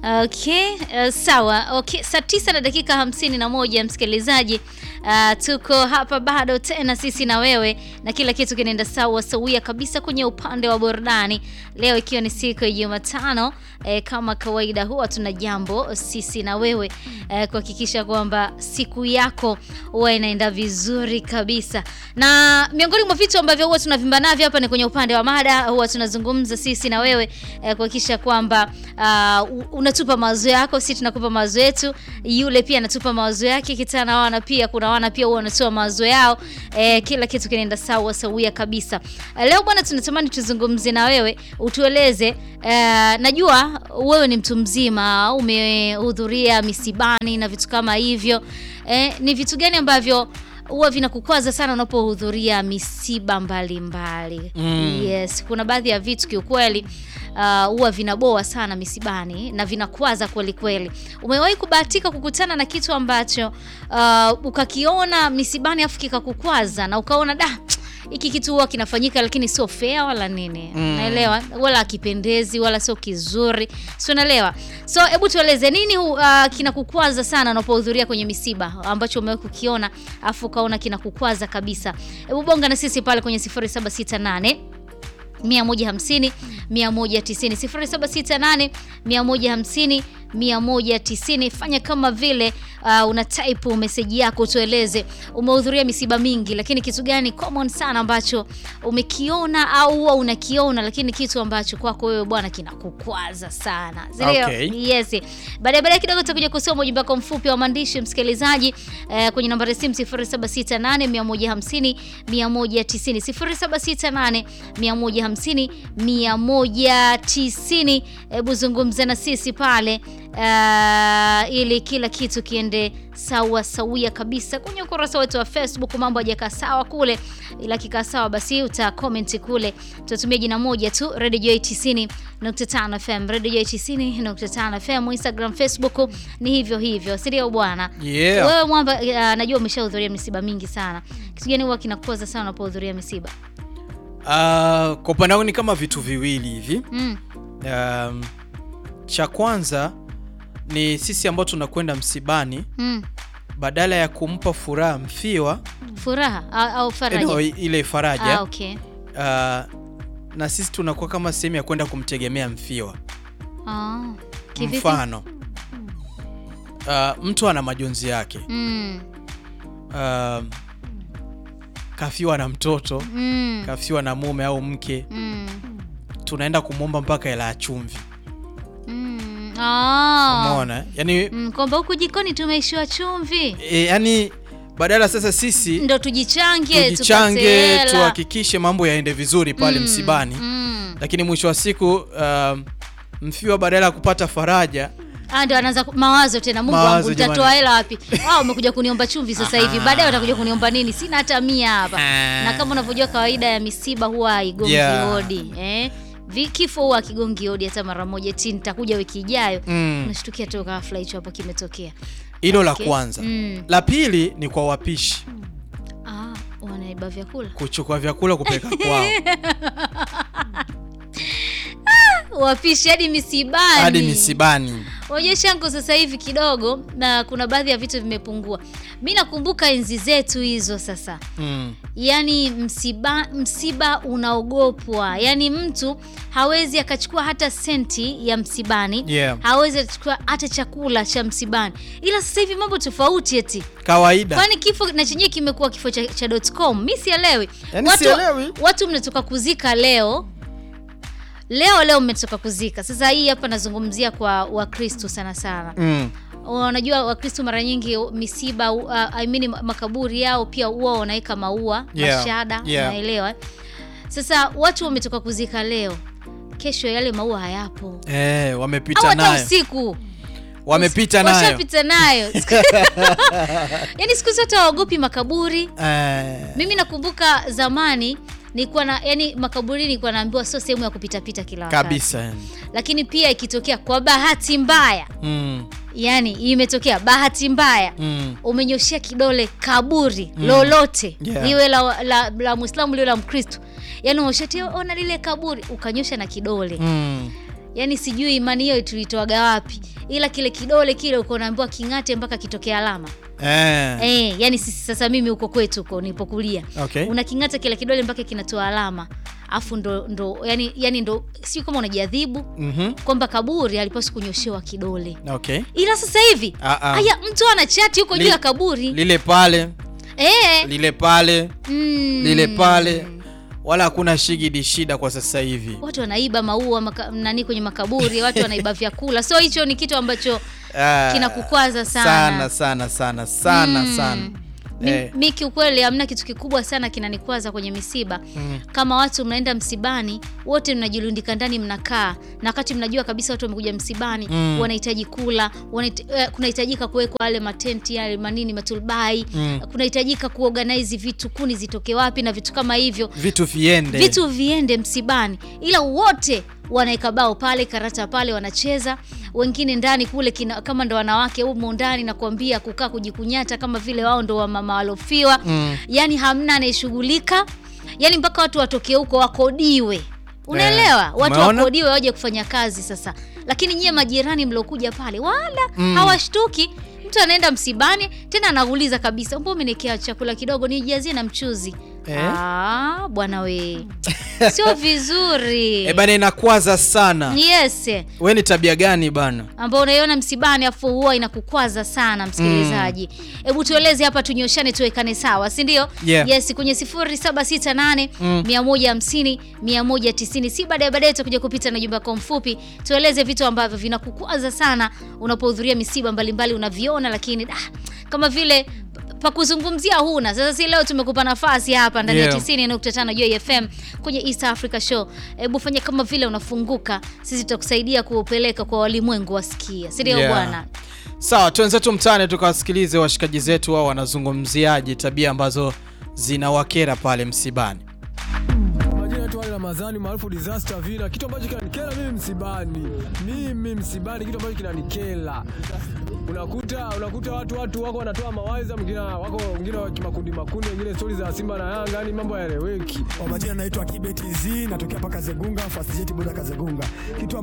Okay, uh, sawa. Okay, saa tisa na dakika hamsini na moja msikilizaji. Uh, tuko hapa bado tena sisi na wewe na kila kitu kinaenda sawa sawia kabisa kwenye upande wa burudani. Leo ikiwa ni siku ya Jumatano eh, kama kawaida huwa tuna jambo sisi na wewe eh, kuhakikisha kwamba siku yako huwa inaenda vizuri kabisa. Na miongoni mwa vitu ambavyo huwa tunavimba navyo hapa ni kwenye upande wa mada, huwa tunazungumza sisi na wewe eh, kuhakikisha kwamba uh, unatupa mawazo yako, sisi tunakupa mawazo yetu, yule pia anatupa mawazo yake, kitana wana pia kuna wana pia huwa wanatoa mawazo yao eh, kila kitu kinaenda sawa sawia kabisa. Eh, leo bwana, tunatamani tuzungumze na wewe utueleze eh, najua wewe ni mtu mzima, umehudhuria misibani na vitu kama hivyo eh, ni vitu gani ambavyo huwa vinakukwaza sana unapohudhuria misiba mbalimbali mbali. Mm. Yes, kuna baadhi ya vitu kiukweli uh, huwa vinaboa sana misibani na vinakwaza kweli kweli. Umewahi kubahatika kukutana na kitu ambacho uh, ukakiona misibani afu kikakukwaza na ukaona da hiki kitu huwa kinafanyika lakini sio fair wala nini Mm. naelewa wala akipendezi wala sio kizuri si unaelewa so hebu tueleze nini hu- uh, kinakukwaza sana unapohudhuria kwenye misiba ambacho umewahi kukiona afu ukaona kinakukwaza kabisa hebu bonga na sisi pale kwenye 0768 150 190 0768 150 190. Fanya kama vile uh, una type message yako, tueleze umehudhuria misiba mingi, lakini kitu gani common sana ambacho umekiona au huwa unakiona, lakini kitu ambacho kwako wewe bwana kinakukwaza sana, si ndio? Okay. Yes. Baadaye baadaye kidogo tutakuja kusoma ujumbe wako mfupi wa maandishi msikilizaji, eh, kwenye nambari ya simu 0768 150 190 0768 150 190. Hebu zungumza na sisi pale uh, ili kila kitu kiende sawa sawia kabisa kwenye ukurasa wetu wa Facebook. Mambo hajakaa sawa kule, ila kikaa sawa basi uta comment kule, tutatumia jina moja tu Radio Joy 90.5 FM, Radio Joy 90.5 FM. Instagram, Facebook ni hivyo hivyo, si ndio bwana? Yeah. Wewe mwamba, uh, najua umeshahudhuria misiba mingi sana. Kitu gani huwa kinakupoza sana unapohudhuria misiba? Ah, kwa upande wangu ni kama vitu viwili hivi. Mm. Um, cha kwanza ni sisi ambao tunakwenda msibani, Mm. badala ya kumpa furaha mfiwa Furaha au, au faraja? no, ile faraja Ah, okay. ah, na sisi tunakuwa kama sehemu ya kwenda kumtegemea mfiwa. Ah. Kivipi? Mfano ah, mtu ana majonzi yake Mm. Ah, kafiwa na mtoto Mm. kafiwa na mume au mke, Mm. tunaenda kumwomba mpaka hela ya chumvi. Mm. Ah. Umeona eh? yani, Mm, kwamba huku jikoni tumeishiwa chumvi e, yani badala sasa sisi ndo tujichange tupate tujichange hela. tuhakikishe mambo yaende vizuri pale Mm, msibani, mm. lakini mwisho wa siku um, mfiwa badala ya kupata faraja Ah, ndo anaanza ku- mawazo tena, Mungu Mawazo, wangu nitatoa jamani. hela wapi? Ah, umekuja kuniomba chumvi sasa hivi, Aha. baadaye watakuja kuniomba nini? Sina hata mia hapa. Ah. Na kama unavyojua kawaida ya misiba huwa haigongi Yeah. hodi eh? Vi- Kifo huwa akigongi hodi hata mara moja ti nitakuja wiki ijayo. Mm. Unashtukia tu ghafla hicho hapo kimetokea. hilo la Okay. kwanza. Mm. La pili ni kwa wapishi Ah, wanaiba vyakula. kuchukua vyakula kupeleka kwao Wapishi hadi misibani. hadi misibani. Unajua shangu sasa hivi kidogo na kuna baadhi ya vitu vimepungua. Mi nakumbuka enzi zetu hizo sasa. Mm. Yaani msiba, msiba unaogopwa. Yaani mtu hawezi akachukua hata senti ya msibani. Yeah. Hawezi akachukua hata chakula cha msibani. Ila sasa hivi mambo tofauti eti. Kawaida Kwani kifo na chenyewe kimekuwa kifo cha, cha .com. Mi sielewi. Yaani watu, sielewi. watu mnatoka kuzika leo leo leo mmetoka kuzika. Sasa hii hapa nazungumzia kwa Wakristo sana sana. mm. Unajua Wakristo mara nyingi misiba uh, I mean makaburi yao pia huwa wanaweka maua Yeah, mashada, yeah. unaelewa? eh? Sasa watu wametoka kuzika leo, kesho yale maua hayapo, Eh, au wamepita hata nayo usiku wamepita nayo washapita nayo. Yaani siku zote hawaogopi makaburi. eh, Mimi nakumbuka zamani nilikuwa na yani makaburi nilikuwa naambiwa sio sehemu ya kupita pita kila wakati. kabisa yani. Lakini pia ikitokea kwa bahati mbaya, mm. yani imetokea bahati mbaya Mm. umenyoshea kidole kaburi lolote Yeah. liwe la, la, la Muislamu liwe la Mkristo, yani umeshatia ona lile kaburi ukanyosha na kidole Mm. yani sijui imani hiyo tulitoaga wapi ila kile kidole kile uko naambiwa king'ate mpaka kitokea alama eh. eh, yani sisi sasa mimi huko kwetu huko nilipokulia Okay. unaking'ata kile kidole mpaka kinatoa alama afu ndo, ndo yani, yani ndo sio kama unajiadhibu Mhm. kwamba kaburi alipaswi kunyoshewa kidole Okay. ila sasa hivi Ah, ah. haya mtu ana chati huko juu Li- ya kaburi lile pale eh, lile pale mm, lile pale wala hakuna shigidi shida kwa sasa hivi watu wanaiba maua maka, nani kwenye makaburi watu wanaiba vyakula so hicho ni kitu ambacho Ah, kinakukwaza sana. sana sana sana sana Mm. sana mi, Eh. mi kiukweli hamna kitu kikubwa sana kinanikwaza kwenye misiba Mm. kama watu mnaenda msibani wote mnajilundika ndani mnakaa na wakati mnajua kabisa watu wamekuja msibani Mm. wanahitaji kula wanahit, eh, kunahitajika kuwekwa yale matenti yale manini matulbai Mm. kunahitajika kuorganize vitu kuni zitoke wapi na vitu kama hivyo vitu viende vitu viende msibani ila wote wanaeka bao pale karata pale wanacheza wengine ndani kule kina, kama ndo wanawake humo ndani na kuambia kukaa kujikunyata kama vile wao ndo wamama walofiwa Mm. yani hamna anayeshughulika yani mpaka watu watoke huko wakodiwe unaelewa watu umeona? wakodiwe waje kufanya kazi sasa lakini nyie majirani mliokuja pale wala Mm. hawashtuki mtu anaenda msibani tena anauliza kabisa mbo umenekea chakula kidogo nijazie na mchuzi Eh? Ah, bwana we sio vizuri e bana inakwaza sana yes we ni tabia gani bana ambao unaiona msibani afu huwa inakukwaza sana msikilizaji hebu tueleze hapa tunyoshane tuwekane sawa si ndio Yeah. yes kwenye 0768 Mm. 150 190 si baadaye baadaye tutakuja kupita na jumba kwa mfupi tueleze vitu ambavyo vinakukwaza sana unapohudhuria misiba mbalimbali unaviona lakini ah, kama vile pa kuzungumzia huna sasa si leo tumekupa nafasi hapa ndani ya Yeah. 90.5 Joy FM kwenye East Africa Show. Hebu fanya kama vile unafunguka, sisi tutakusaidia kuupeleka kwa walimwengu wasikie, si ndio Yeah. bwana? sawa twenzetu mtaani tukawasikilize washikaji zetu wao wanazungumziaje tabia ambazo zinawakera pale msibani Majina yetu Ali Ramadhani maarufu disaster villa. Kitu ambacho kinanikera mimi msibani, mimi msibani, kitu ambacho kinanikera unakuta unakuta watu watu wako wanatoa mawaidha, mwingine wako wengine wa kimakundi makundi, wengine stori za Simba na Yanga, yani mambo hayaeleweki. Kwa majina naitwa Kibet Z, natokea paka Zegunga, Fast Jet Boda Kazegunga. Kitu